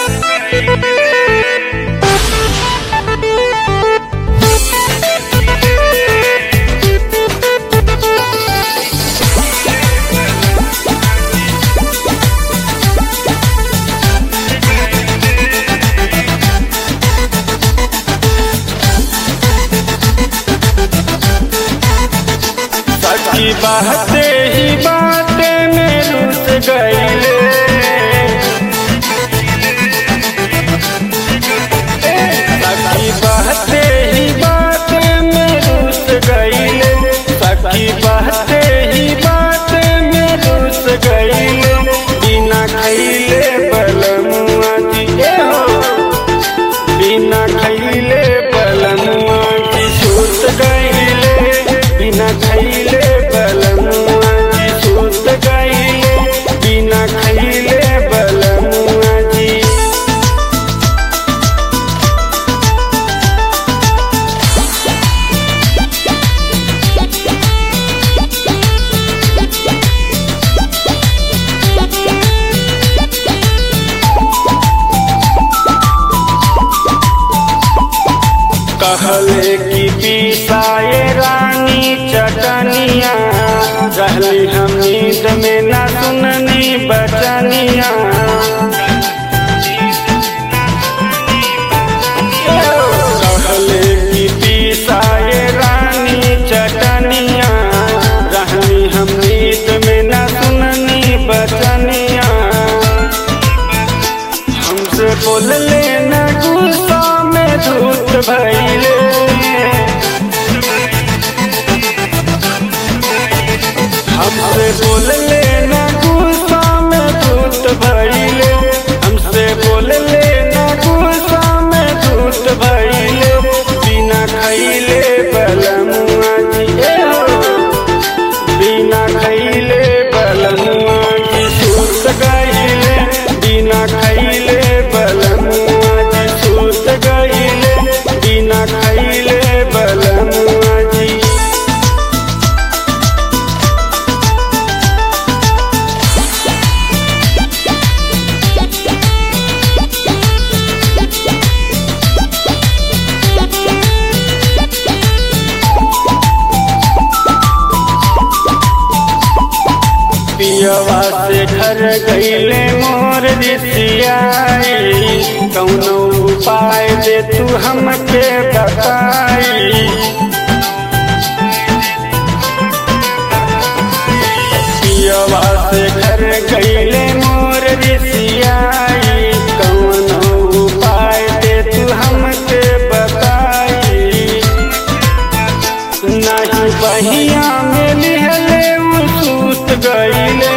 सच्ची बाते ही बाते में रुस गईले सच्ची बाते ही बाते में रुस गईले सच्ची बाते ही बाते में रुस गईले बिना खैले बलमुआ जी ए हो बिना खैले बलमुआ की सूत गईले बिना खैले बलमुआ की सूत गईले बिना खैले बलमुआ जी कहले की पीसाए रानी चटनिया रहली हम नींद में न सुननी बचनिया कहले की पीसाए रानी चटनिया रहली हम नींद में न सुननी बचनिया हमसे बोल लेना गुस्सा में धूत भैले हमसे बोल लेना गुस्सा में धूत भैले हमसे बोल लेना गुस्सा में धूत भैले बिना खैले बलमुआ जी ए हो बिना खैले बलमुआ की सूत गईले बिना खैले बलमुआ की सूत गईले बिना खैले बलमुआ जी पियवा से घर गईले मोर रिसियाई कौनो उपाय दे तू हमके बताई पियवा से घर गईले मोर रिसियाई कौनो उपाय दे तू हमके बताई नहीं बहिया में लिहले उ सूत गईले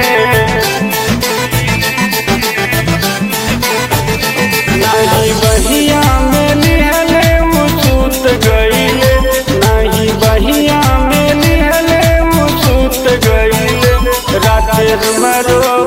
नहीं बहिया में लिहले उ सूत गईले नहीं बहिया में लिहले उ सूत गईले रात मरो